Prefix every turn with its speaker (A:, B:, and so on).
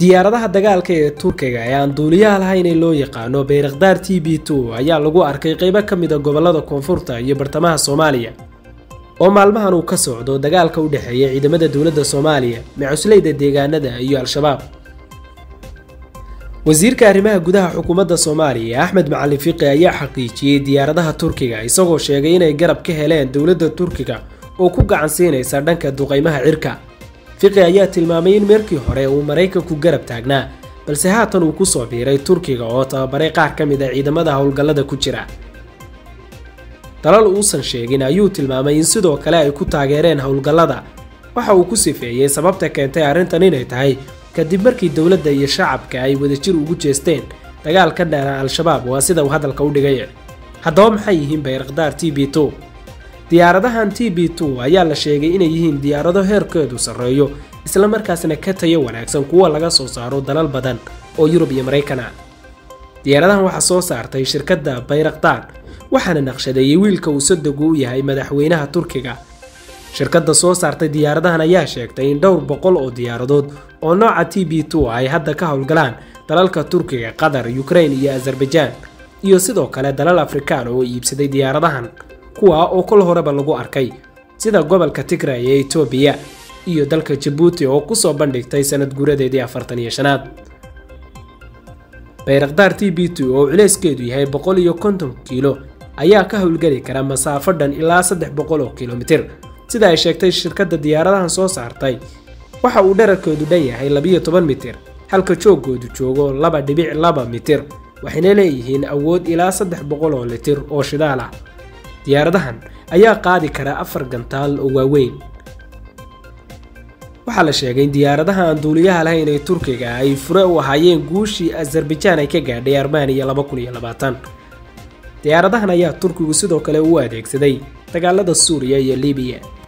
A: diyaaradaha dagaalka ee turkiga ee aan duuliyaha lahayn ee loo yaqaano bayrakdaar t b two ayaa lagu arkay qeybo ka mid a gobolada koonfurta iyo bartamaha soomaaliya oo maalmahan uu ka socdo dagaalka u dhexeeya ciidamada dowladda soomaaliya macusleyda deegaanada iyo al-shabaab wasiirka arrimaha gudaha xukuumadda soomaaliya axmed macalin fiqi ayaa xaqiijiyey diyaaradaha turkiga isagoo sheegay inay garab ka heleen dowladda turkiga oo ku gacan siinaysa dhanka duqaymaha cirka fiqi ayaa tilmaamay in markii hore uu maraykanku garab taagnaa balse haatan uu kusoo biiray turkiga oo tababaray qaar ka mid a ciidamada howlgallada ku jira dalal uusan sheegin ayuu tilmaamay in sidoo kale ay ku taageereen howlgallada waxa uu ku sifeeyey sababta keentay arrintan inay tahay kadib markii dowladda iyo shacabka ay wadajir ugu jeesteen dagaal ka dheera al-shabaab waa sida uu hadalka u dhigay haddaba maxay yihiin bayrakdaar t b two diyaaradahan t b two ayaa la sheegay inay yihiin diyaarado heerkeedu sarreeyo islamarkaasna ka tayo wanaagsan kuwa laga soo saaro dalal badan oo yurub iyo maraykan ah diyaaradahan waxaa soo saartay shirkadda bayrakdaar waxaana naqshadeeyey wiilka uu sadogu u yahay madaxweynaha turkiga shirkadda soo saartay diyaaradahan ayaa sheegtay in dhowr boqol oo diyaaradood oo nooca t b two ay hadda ka howlgalaan dalalka turkiga qatar ukrain iyo azerbaijaan iyo sidoo kale dalal afrikaan oo iibsaday diyaaradahan kuwa oo kol horeba lagu arkay sida gobolka tigray ee etoobiya iyo dalka jabuuti oo kusoo bandhigtay sanad guuradeedii afartan iyo shanaad bayrakdaar t b two oo culeyskeedu yahay boqol iyo konton kiilo ayaa ka howlgeli kara masaafo dhan ilaa saddex boqol oo kilomitir sida ay sheegtay shirkadda diyaaradahan soo saartay waxa uu dherarkoodu dhan yahay labiyo toban mitir halka joogoodu joogo laba dhibic laba mitir waxayna leeyihiin awood ilaa saddex boqol oo litir oo shidaal ah diyaaradahan ayaa qaadi kara afar gantaal oo waaweyn waxaa la sheegay in diyaaradaha aan duuliyaha lahayn ee turkiga ay fure u ahaayeen guushii azarbajaan ay ka gaadhay armaniya laba kun iyo labaatan diyaaradahan ayaa turkigu sidoo kale u adeegsaday dagaalada suuriya iyo libiya